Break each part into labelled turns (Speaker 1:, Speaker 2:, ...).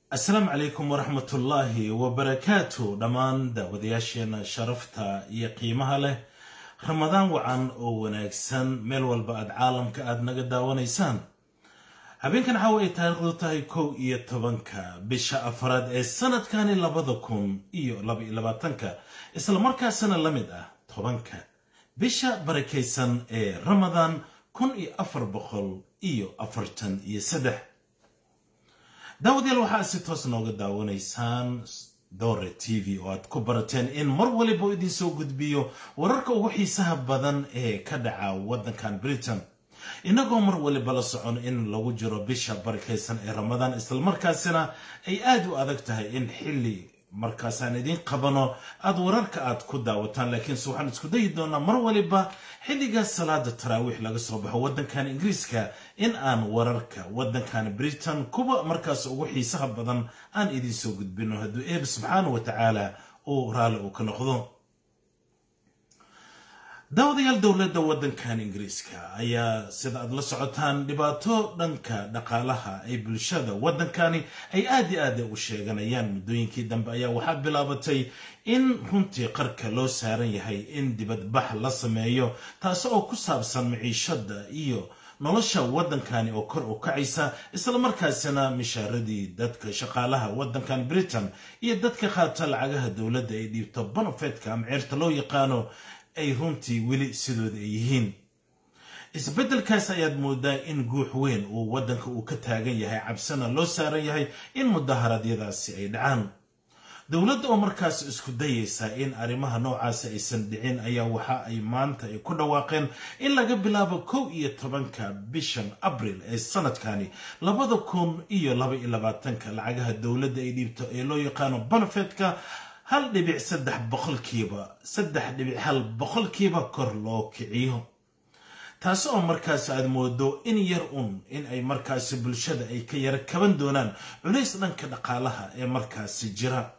Speaker 1: asalaamu calaykum waraxmatullaahi wabarakaatu dhammaan daawadayaasheena sharafta iyo qiimaha leh ramadaan wacan oo wanaagsan meel walba aad caalamka aad naga daawanaysaan habeenkan caawa ay taariikhdu tahay kow iyo tobanka bisha afraad ee sanadkani labada kun iyo labaiyo labaatanka islamarkaasana la mid ah tobanka bisha barakaysan ee ramadaan kun iyo afar boqol iyo afartan iyo saddex daawadayaal waxaa si toos nooga daawanaysaan dore t v oo aad ku barateen in mar waliba idin soo gudbiyo wararka ugu xiisaha badan ee ka dhaca waddankan britain innagoo mar waliba la socon in lagu jiro bisha barakaysan ee ramadaan islamarkaasina ay aada u adag tahay in xilli markaasaan idiin qabano aada wararka aad ku daawataan laakiinse waxaan isku dayi doonaa mar waliba xilliga salaada taraawiix laga soo baxo waddankan ingiriiska in aan wararka waddankan britain kuwa markaas ugu xiisaha badan aan idiin soo gudbino hadduu eeb subxaana wa tacaala uu raalli uu ka noqdo daawadayaal dowladda waddankan ingiriiska ayaa sida aad la socotaan dhibaato dhanka dhaqaalaha ay bulshada waddankani ay aad i aada u sheeganayaan muddooyinkii dambe ayaa waxaa bilaabatay in runtii qarka loo saaran yahay in dibadbax la sameeyo taasi oo ku saabsan maciishada iyo nolosha waddankani oo kor u kacaysa islamarkaasina mishaaradii dadka shaqaalaha waddankan britain iyo dadka qaata lacagaha dowladda ay dhiibto banofetka ama ceerta loo yaqaano ay runtii weli sidooda ay yihiin isbeddelkaas ayaad moodaa in guux weyn uu waddanka uu ka taagan yahay cabsana loo saaran yahay in mudaharaadyadaasi ay dhacaan dowladda oo markaas isku dayaysa in arrimaha noocaasi aysan dhicin ayaa waxa ay maanta ay ku dhawaaqeen in laga bilaabo kow iyo tobanka bishan abril ee sanadkani labada kun iyo laba iyo labaatanka lacagaha dowladda ay dhiibto ee loo yaqaano banafetka hal dhibic saddex boqolkiiba saddex dhibic hal boqolkiiba kor loo kiciyo taasi oo markaas aad moodo in yar un in ay markaasi bulshada ay ka yara kaban doonaan culays dhanka dhaqaalaha ee markaasi jira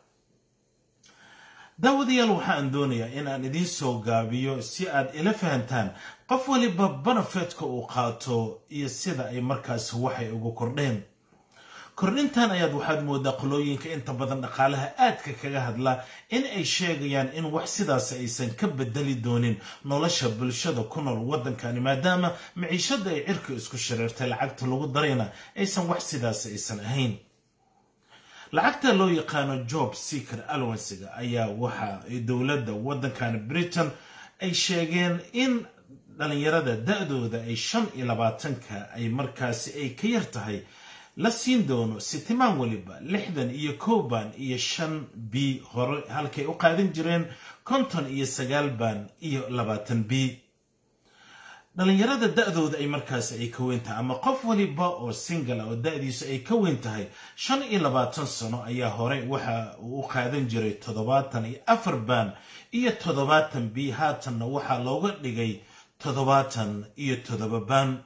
Speaker 1: daawadayaal waxaan doonayaa in aan idiin soo gaabiyo si aad ila fahantaan qof waliba banafetka uu qaato iyo sida ay markaasi waxay ugu kordheen kordhintan ayaad waxaad moodaa qolooyinka inta badan dhaqaalaha aadka kaga hadla in ay sheegayaan in wax sidaas aysan ka bedeli doonin nolosha bulshada ku nool waddankani maadaama maciishada ay cirka isku shareertay lacagta lagu darayna aysan wax sidaas aysan ahayn lacagta loo yaqaano job seeker alwansiga ayaa waxa ay dowladda waddankani britain ay sheegeen in dhalinyarada da-dooda ay shan iyo labaatanka ay markaasi ay ka yar tahay la siin doono sitimaan waliba lixdan iyo kow baan iyo shan b hore halkay u qaadan jireen konton iyo sagaal baan iyo labaatan b dhalinyarada da-dooda ay markaas ay ka weyn tahay ama qof waliba oo single oo da-diisu ay ka weyn tahay shan iyo labaatan sano ayaa hore waxa uu u qaadan jiray toddobaatan iyo afar baan iyo toddobaatan b haatanna waxaa looga dhigay toddobaatan iyo toddoba baan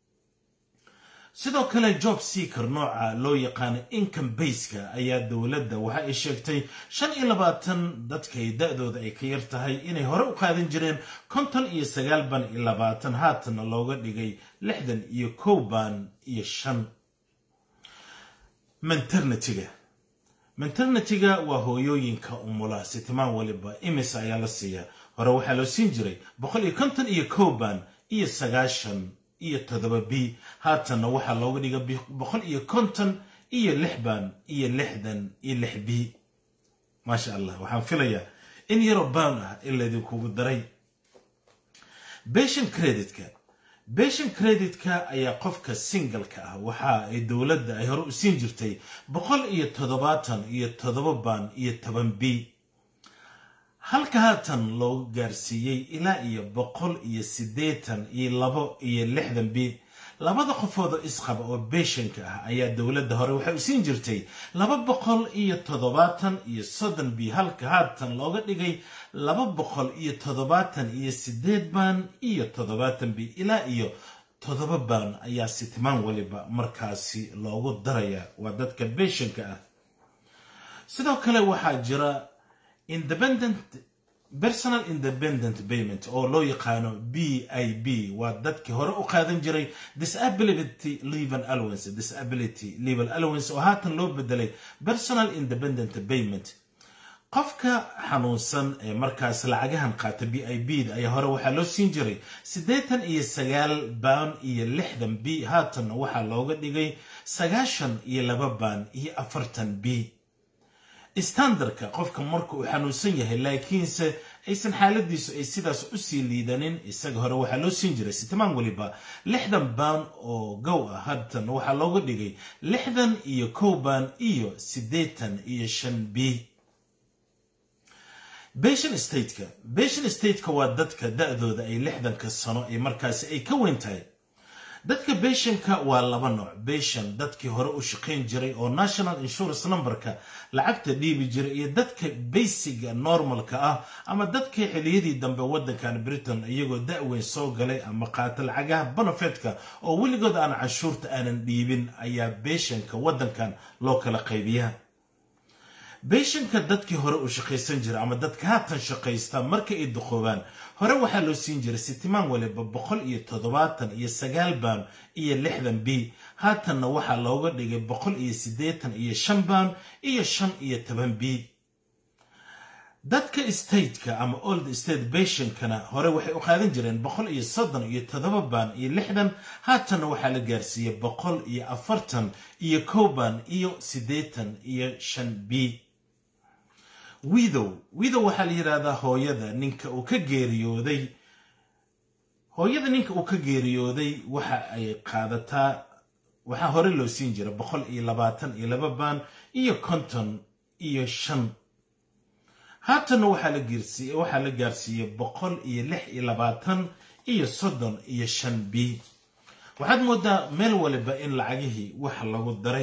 Speaker 1: sidoo kale job seeker nooca loo yaqaano income baska ayaa dowladda waxa ay sheegtay shan iyo labaatan dadkay da-dooda ay ka yar tahay inay hore u qaadan jireen konton iyo sagaal baan iyo labaatan haatanna looga dhigay lixdan iyo kow baan iyo shan maternitiga maternitiga waa hooyooyinka umula sitimaan waliba imis ayaa la siiya hore waxaa loo siin jiray boqol iyo konton iyo kow baan iyo sagaashan iyo toddoba b haatanna waxaa looga dhiga boqol iyo konton iyo lix baan iyo lixdan iyo lix b maasha allah waxaan filayaa in yaroo baan ah in laydinkugu daray beshan creditka beshan creditka ayaa qofka singalka ah waxa ay dowladda ay hore u siin jirtay boqol iyo toddobaatan iyo toddoba baan iyo toban b halka haatan loogu gaarsiiyey ilaa iyo boqol iyo siddeetan iyo labo iyo lixdan b labada qofood oo isqaba oo beeshanka ah ayaa dowladda hore waxay u siin jirtay laba boqol iyo toddobaatan iyo soddon b halka haatan looga dhigay laba boqol iyo toddobaatan iyo siddeed baan iyo toddobaatan b ilaa iyo toddoba baan ayaa sitimaan waliba markaasi loogu daraya waa dadka beeshanka ah sidoo kale waxaa jira independent personal independent payment oo loo yaqaano b i b waa dadkii hore u qaadan jiray disability level allowance disability level allowance oo haatan loo bedelay personal independent payment qofka xanuunsan ee markaas lacagahan qaata b i b da ayaa hore waxaa loo siin jiray siddeetan iyo sagaal baan iyo lixdan b haatanna waxaa looga dhigay sagaashan iyo laba baan iyo afartan b standardka qofka marka uu xanuunsan yahay laakiinse aysan xaaladiisu ay sidaas usii liidanin isaga hore waxaa loo siin jiray sitimaan weliba lixdan baan oo gow ah haatan waxaa looga dhigay lixdan iyo kow baan iyo siddeetan iyo shan b beshan stateka beshan stateka waa dadka da-dooda ay lixdanka sano ee markaasi ay ka weyn tahay dadka beshanka waa laba nooc beshan dadkii hore u shaqayn jiray oo national insurance numberka lacagta dhiibi jiray iyo dadka baysiga normalka ah ama dadkii xiliyadii dambe waddankan britain iyagoo da-weyn soo galay ama qaata lacagaha bonofetka oo weligood aan canshuurta aanan dhiibin ayaa beshanka waddankan loo kala qaybiyaa beeshanka dadkii hore u shaqaysan jira ama dadka haatan shaqaysta marka ay duqoobaan hore waxaa loo siin jiray sitimaan waliba boqol iyo toddobaatan iyo sagaal baan iyo lixdan b haatanna waxaa looga dhigay boqol iyo siddeetan iyo shan baan iyo shan iyo toban b dadka stateka ama old state beshankana hore waxay u qaadan jireen boqol iyo soddon iyo toddoba baan iyo lixdan haatanna waxaa la gaarsiiyey boqol iyo afartan iyo kow baan iyo siddeetan iyo shan b widow widow waxaa la yidhaahdaa hooyada ninka uu ka geeriyooday hooyada ninka uu ka geeriyooday waxa ay qaadataa waxaa hore loo siin jira boqol iyo labaatan iyo laba baan iyo konton iyo shan haatanna waxaa la geersiiye waxaa la gaarsiiyey boqol iyo lix iyo labaatan iyo soddon iyo shan b waxaad moodaa meel waliba in lacagihii wax lagu daray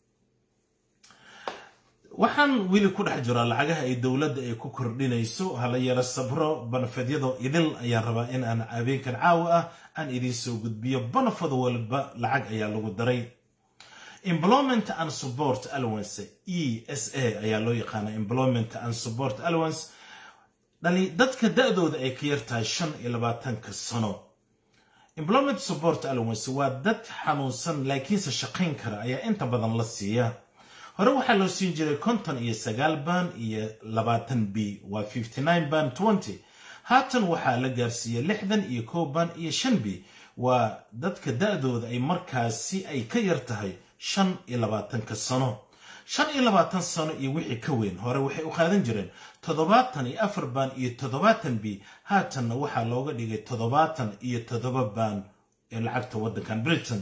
Speaker 1: waxaan weli ku dhex jiraa lacagaha ay dowladda ay ku kordhinayso hala yaro sabro banafedyadoo idil ayaan rabaa in aan habeenkan caawa ah aan idiin soo gudbiyo banafad walba lacag ayaa lagu daray employment and support allowance e s a ayaa loo yaqaana employment and support allowance dhali dadka da-dooda ay ka yartahay shan iyo labaatanka sano employment support allowance waa dad xanuunsan laakiinse shaqayn kara ayaa inta badan la siiya hore waxaa loo siin jiray konton iyo sagaal baan iyo labaatan b waa fifty nine baan twenty haatan waxaa la gaarsiiyey lixdan iyo kow baan iyo shan b waa dadka da-dooda ay markaasi ay ka yar tahay shan iyo labaatanka sano shan iyo labaatan sano iyo wixii ka weyn hore waxay u qaadan jireen toddobaatan iyo afar baan iyo toddobaatan b haatanna waxaa looga dhigay toddobaatan iyo toddoba baan ee lacagta waddankan britain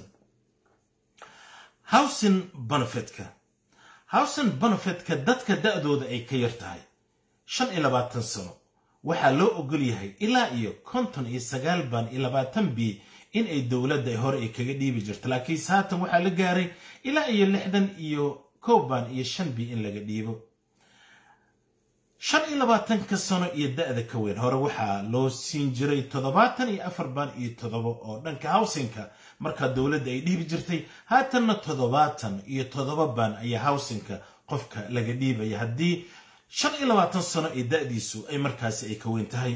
Speaker 1: housing benefitka housing benefitka dadka da-dooda ay ka yar tahay shan iyo labaatan sano waxaa loo ogol yahay ilaa iyo konton iyo sagaal baan iyo labaatan b in ay dowladda hore ay kaga dhiibi jirto laakiinse haatan waxaa la gaaray ilaa iyo lixdan iyo kow baan iyo shan b in laga dhiibo shan iyo labaatanka sano iyo da-da ka weyn hore waxaa loo siin jiray toddobaatan iyo afar baan iyo toddoba oo dhanka howsinka markaa dowladda ay dhiibi jirtay haatanna toddobaatan iyo toddoba baan ayaa howsinka qofka laga dhiibaya haddii shan iyo labaatan sano ee da-diisu ay markaasi ay ka weyn tahay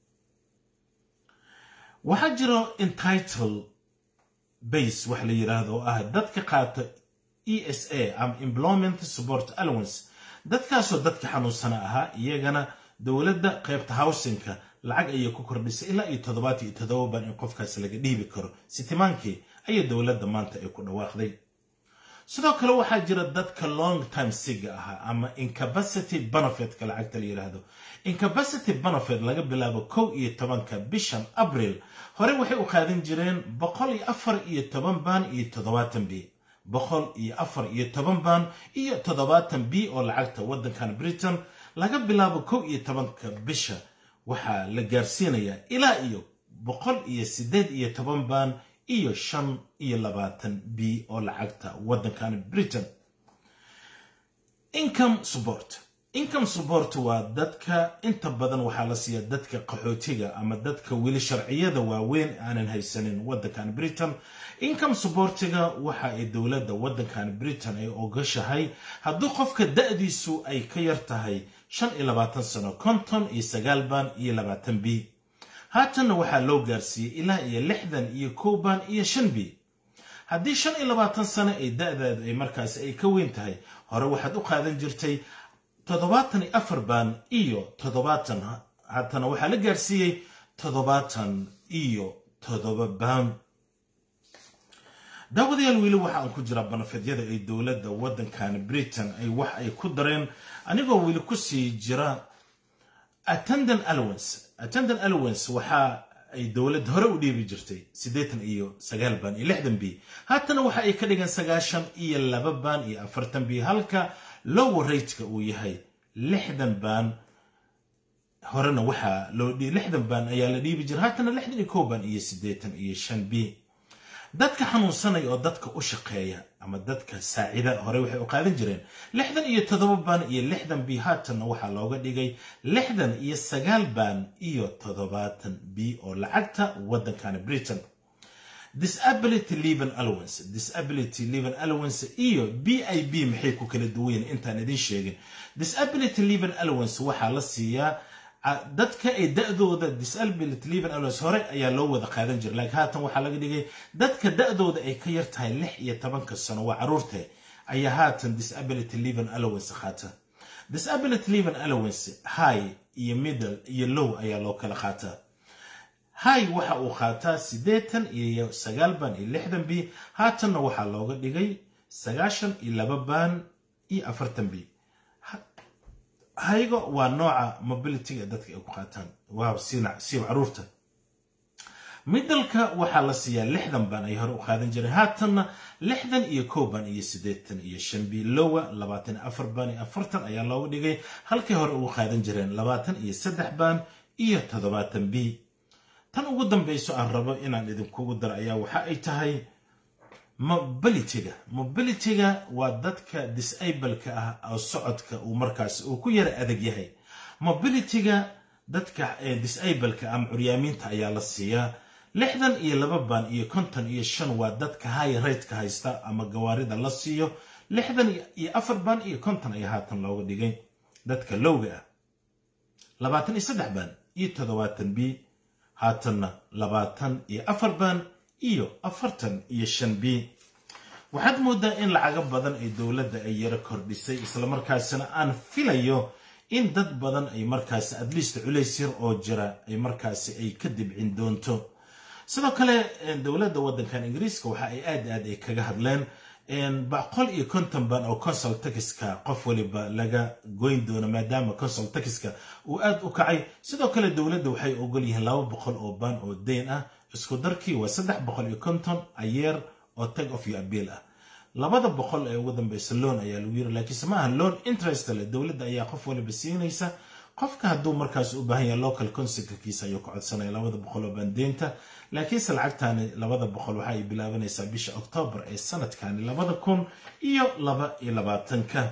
Speaker 1: waxaa jiro entitle base wax la yidhaahdo oo ah dadka qaata e s a ama employment support allowance dadkaasoo dadka xanuunsana ahaa iyagana dowladda qaybta howsinka lacag ayay ku kordhisay ilaa iyo toddobaat iyo toddoba baan in qofkaasi laga dhiibi karo sitimaankii ayay dowladda maanta ay ku dhawaaqday sidoo kale waxaa jira dadka long time siga ahaa ama incapacity benefitka lacagta la yidhaahdo incapacity benefit laga bilaabo kow iyo tobanka bishan abril hore waxay u qaadan jireen boqol iyo afar iyo toban baan iyo toddobaatan b boqol iyo afar iyo toban baan iyo toddobaatan b oo lacagta waddankan britain laga bilaabo kow iyo tobanka bisha waxaa la gaarsiinayaa ilaa iyo boqol iyo siddeed iyo toban baan iyo shan iyo labaatan b oo lacagta waddankan britain income support income support waa dadka inta badan waxaa la siiya dadka qaxootiga ama dadka weli sharciyada waaweyn aanan haysanin waddankan britain income supportiga waxa ay dowladda waddankan britain ay ogashahay hadduu qofka da-diisu ay ka yar tahay shan iyo labaatan sano konton iyo sagaal baan iyo labaatan b haatanna waxaa loo gaarsiiyey ilaa iyo lixdan iyo kow baan iyo shan b haddii shan iyo labaatan sano ay da-daadu ay markaasi ay ka weyn tahay hore waxaad u qaadan jirtay toddobaatan iyo afar baan iyo toddobaatan haatana waxaa la gaarsiiyey toddobaatan iyo toddoba baan daawadayaal weli waxa aan ku jiraa banafedyada ay dowladda waddankan britain ay wax ay ku dareen anigoo weli kusii jira attendant allowance attendant allowance waxa ay dowladda hore u dhiibi jirtay siddeetan iyo sagaal baan iyo lixdan b haatana waxa ay ka dhigan sagaashan iyo laba baan iyo afartan b halka lower rateka uu yahay lixdan baan horena waxaa loo lixdan baan ayaa la dhiibi jira haatana lixdan iyo kow baan iyo siddeetan iyo shan b dadka xanuunsanaya oo dadka u shaqeeya ama dadka saacida hore waxay u qaadan jireen lixdan iyo toddoba baan iyo lixdan b haatanna waxaa looga dhigay lixdan iyo sagaal baan iyo toddobaatan b oo lacagta waddankana britain disability leaven allowance disability leaven allowance iyo b i b maxay ku kala duwan yihin intaan idin sheegin disability leaven allowance waxaa la siiyaa dadka ay da-dooda disability leaven allowance hore ayaa loo wada qaadan jira laakiin haatan waxaa laga dhigay dadka da-dooda ay ka yar tahay lix iyo tobanka sano waa caruurte ayaa haatan disability leaven allowance qaata disability leaven allowance high iyo middle iyo low ayaa loo kala qaataa high waxa uu qaataa siddeetan iyo sagaal baan iyo lixdan b haatanna waxaa looga dhigay sagaashan iyo laba baan iyo afartan b haygo waa nooca mobilityga dadka ay ku qaataan waa siiba caruurta middalka waxaa la siiyaa lixdan baan ay hore u qaadan jireen haatanna lixdan iyo kow baan iyo siddeetan iyo shan b lowa labaatan iyo afar baan iyo afartan ayaa looga dhigay halkay hore ugu qaadan jireen labaatan iyo saddex baan iyo toddobaatan b tan ugu dambayso aan rabo inaan idinkugu daro ayaa waxa ay tahay mobilityga mobilityga waa dadka disableka ah oo socodka uu markaas uu ku yara adag yahay mobilityga dadka disableka ama curyaamiinta ayaa la siiyaa lixdan iyo laba baan iyo konton iyo shan waa dadka high rateka haysta ama gawaarida la siiyo lixdan iyo afar baan iyo konton ayaa haatan looga dhigay dadka lowga ah labaatan iyo saddex baan iyo toddobaatan b haatanna labaatan iyo afar baan iyo afartan iyo shan b waxaad moodaa in lacago badan ay dowladda ay yaro kordhisay islamarkaasina aan filayo in dad badan ay markaasi adliist culays yar oo jira ay markaasi ay ka dibcin doonto sidoo kale dowladda waddankan ingiriiska waxa ay aad aad ay kaga hadleen boqol iyo konton baan oo consul taxiska qof waliba laga goyn doono maadaama consul taxiska uu aad u kacay sidoo kale dowladda waxay ogol yihiin laba boqol oo baan oo deyn ah isku darkii waa saddex boqol iyo konton ayeer oo tag of iyo abiil ah labada boqol ee ugu dambeysa loan ayaa lagu yiri laakiinse ma aha loan interest le dowladda ayaa qof waliba siinaysa qofka hadduu markaas u baahan yahay local consulkiisa ayuu ka codsanaya labada boqol oo baandeynta laakiinse lacagtani labada boqol waxa ay bilaabanaysaa bisha oktoobar ee sanadkani labada kun iyo laba iyo labaatanka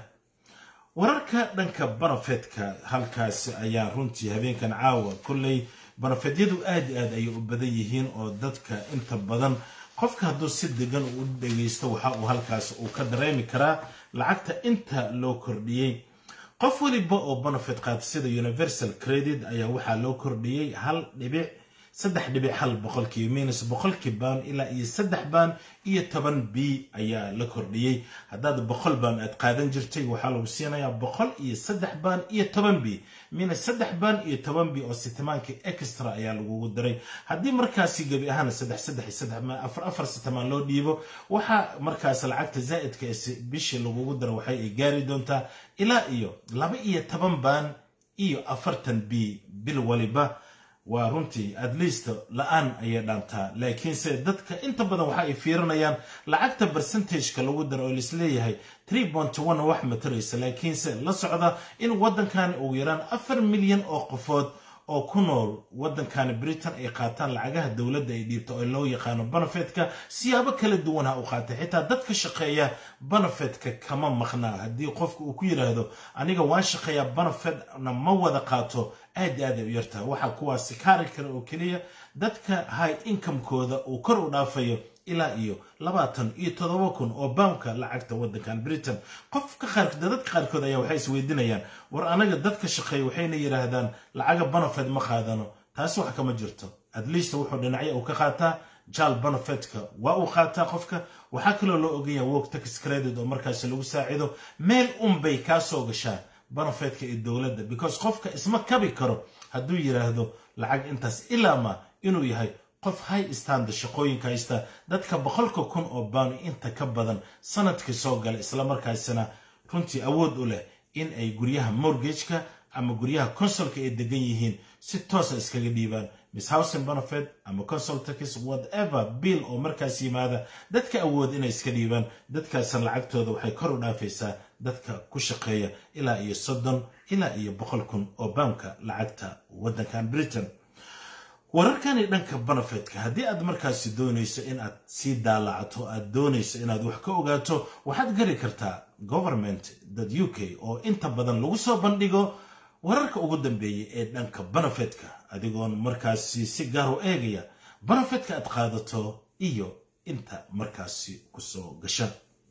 Speaker 1: wararka dhanka barafeedka halkaasi ayaa runtii habeenkan caawa kolley barafeedyadu aad i aad ayay u badan yihiin oo dadka inta badan qofka hadduu si degan u dhegaysto waxa uu halkaas uu ka dareemi karaa lacagta inta loo kordhiyey qof waliba oo benefit qaata sida universal credit ayaa waxaa loo kordhiyey hal dhibic saddex dhibic hal boqolkii minus boqolkii baan ilaa iyo saddex baan iyo toban b ayaa la kordhiyey haddaad boqol baan aad qaadan jirtay waxaa lagu siinayaa boqol iyo saddex baan iyo toban b minus saddex baan iyo toban b oo sitimaankii extra ayaa lagugu diray haddii markaasi gebi ahaan saddex saddex iyo saddex afar afar sitimaan loo dhiibo waxaa markaas lacagta zaa'idka ee bishii lagugu diro waxay ay gaari doontaa ilaa iyo laba iyo toban baan iyo afartan b bil waliba waa runtii at least la-aan ayay dhaantaa laakiinse dadka inta badan waxa ay fiirinayaan lacagta percentageka lagu daro oo laisleeyahay tree bont one wax mataraysa laakiinse la socda in waddankani ugu yaraan afar milyan oo qofood oo ku nool waddankani britain ay qaataan lacagaha dowladda ay dhiibto oo loo yaqaano benefetka siyaabo kala duwan ha u qaatay xitaa dadka shaqeeya benefetka kama maqnaa haddii qofka uu ku yidhaahdo aniga waan shaqeeyaa benefetna ma wada qaato aad aad ay u yartaha waxaa kuwaasi kaari kara oo keliya dadka high incomekooda uu kor u dhaafayo ilaa iyo labaatan iyo toddoba kun oo baamka lacagta waddankan britain qofka qaar dadka qaarkood ayaa waxay isweydiinayaan war anaga dadka shaqeeya waxayna yidhaahdaan lacaga banafed ma qaadano taasi wax kama jirto at least wuxuu dhinacyo uu ka qaataa jaal banafedka waa uu qaataa qofka waxaa kaloo loo oganya work tax credit oo markaasi lagu saacido meel unbay kaa soo gashaa banafedka ee dowladda because qofka isma kabi karo hadduu yidhaahdo lacag intaas ilaa ma inuu yahay qof high standa shaqooyinka haysta dadka boqolka kun oo baanu inta ka badan sanadkii soo gala islamarkaasina runtii awood u leh in ay guryaha mortgageka ama guryaha consolka ay degan yihiin si toosa iskaga dhiibaan miss housing benefit ama consultax whatever bill oo markaas yimaada dadka awood inay iska dhiibaan dadkaasna lacagtooda waxay kor u dhaafaysaa dadka ku shaqeeya ilaa iyo soddon ilaa iyo boqol kun oo baamka lacagta waddankan britain wararkani dhanka benefetka haddii aad markaasi doonayso in aad sii daalacato aad doonayso inaad wax ka ogaato waxaad gari kartaa government u k oo inta badan lagu soo bandhigo wararka ugu dambeeyay ee dhanka benefetka adigoon markaasi si gaar u eegaya benefetka aad qaadato iyo inta markaasi kusoo gasha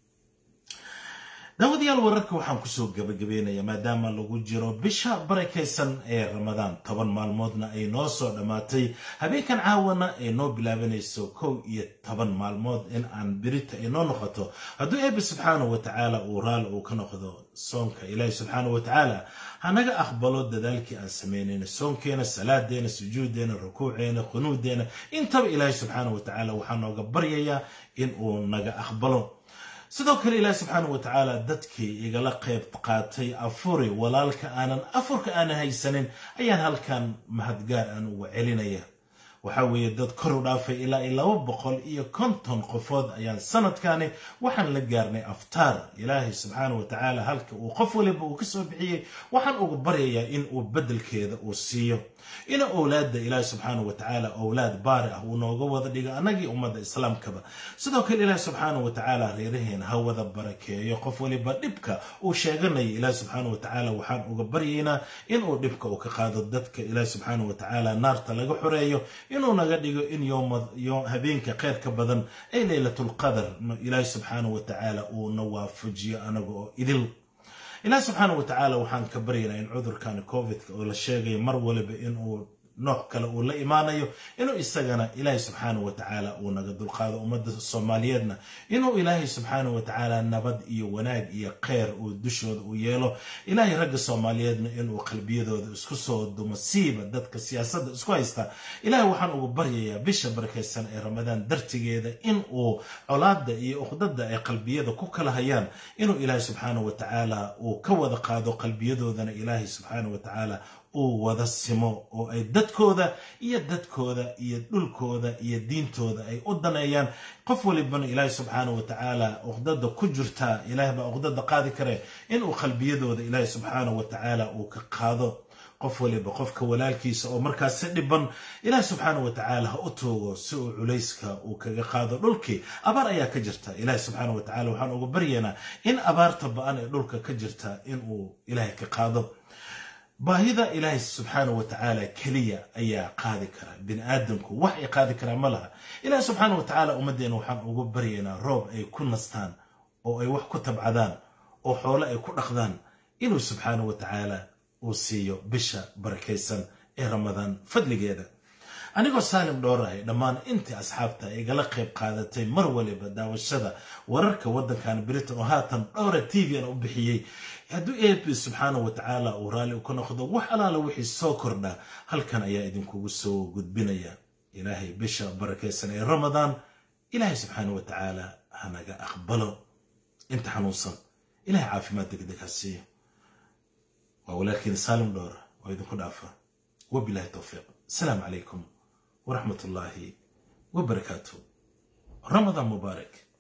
Speaker 1: daawadayaal wararka waxaan kusoo gabagabeynayaa maadaama lagu jiro bisha barakaysan ee ramadaan toban maalmoodna ay noo soo dhammaatay habeenkan caawana ay noo bilaabanayso kow iyo toban maalmood in aan birita ay noo noqoto hadduu eebbe subxaanahu wa tacaala uu raali uu ka noqdo soonka ilaahi subxaanahu wa tacaala hanaga aqbalo dadaalkii aan samaynayna soonkeena salaadeena sujuudeena rukuuceena qunuudeena intaba ilaahi subxaanahu wa tacaala waxaa nooga baryayaa in uu naga aqbalo sidoo kale ilaahi subxaana wa tacaala dadkii igala qayb qaatay afuri walaalka aanan afurka aanan haysanin ayaan halkan mahadgaar aan uga celinaya waxaa weeye dad kor u dhaafay ilaa iyo laba boqol iyo konton qofood ayaan sanadkani waxaan la gaarnay aftaar ilaahay subxaana wa tacaala halka uu qof waliba uu ka soo bixiyey waxaan uga baryayaa in uu beddelkeeda uu siiyo ina owlaadda ilaahi subxaana wa tacaala owlaad baari ah uu nooga wada dhigo annagii ummadda islaamkaba sidoo kale ilaahi subxaana wa tacaala reeraheena ha wada barakeeyo qof waliba dhibka uu sheeganaya ilaahi subxaana wa tacaala waxaan uga baryaynaa inuu dhibka uu ka qaado dadka ilaahi subxaana wa tacaala naarta laga xoreeyo inuu naga dhigo in habeenka kheyrka badan ay leylatulqadar ilaahi subxaana wa tacaala uu na waafajiyo anaga oo idil ilaahi subxaana wa tacaala waxaan ka baryaynaa in cudurkan covidka oo la sheegaya mar waliba inuu nooc kale uu la imaanayo inuu isagana ilaahay subxaana wa tacaala uu naga dulqaado ummadda soomaaliyeedna inuu ilaahay subxaana wa tacaala nabad iyo wanaag iyo kheyr uu dushooda u yeelo ilaahay ragga soomaaliyeedna inuu qalbiyadooda isku soo dumo siiba dadka siyaasadda isku haysta ilaahay waxaan ugu baryayaa bisha barakaysan ee ramadaan dartigeeda in uu colaadda iyo uqdada ay qalbiyada ku kala hayaan inuu ilaahay subxaana wa tacaala uu ka wada qaado qalbiyadoodana ilaahay subxaana wa tacaala uu wada simo oo ay dadkooda iyo dadkooda iyo dhulkooda iyo diintooda ay u daneeyaan qof walibana ilaahay subxaana wa tacaala uqdada ku jirtaa ilaah baa uqdada qaadi kare inuu qalbiyadooda ilaahay subxaana wa tacaala uu ka qaado qof waliba qofka walaalkiisa oo markaas si dhiban ilaah subxaana wa tacaala ha u toogo si uu culayska uu kaga qaado dhulkii abaar ayaa ka jirta ilaah subxaana wa tacala waxaan uga baryaynaa in abaarta ba-an ee dhulka ka jirta inuu ilaahay ka qaado baahida ilaahay subxaana wa tacaala keliya ayaa qaadi kara bini aadamku wax ay qaadi karaa ma laha ilaahi subxaana wa tacaala ummaddeena waxaan ugu baryaynaa roob ay ku nastaan oo ay wax ku tabcadaan oo xoole ay ku dhaqdaan inuu subxaana wa tacaala uu siiyo bisha barakaysan ee ramadaan fadligeeda anigoo saalim dhoorahay dhammaan intii asxaabta igala qayb qaadatay mar waliba daawashada wararka waddankan britain oo haatan dhowra t v-na u bixiyey hadduu eeb subxaana wa tacaala uu raalli ka noqdo wax alaala wixii soo kordha halkan ayaa idinkugu soo gudbinaya ilaahay bisha barakaysan ee ramadaan ilaahay subxaana wa tacaala hanaga aqbalo inta xanuunsan ilahay caafimaad degdeg ha siiyo waa walaalkiina saalim dhoora oo idinku dhaafa wabilahi towfiiq asalaamu calaykum ورحمة الله وبركاته رمضان مبارك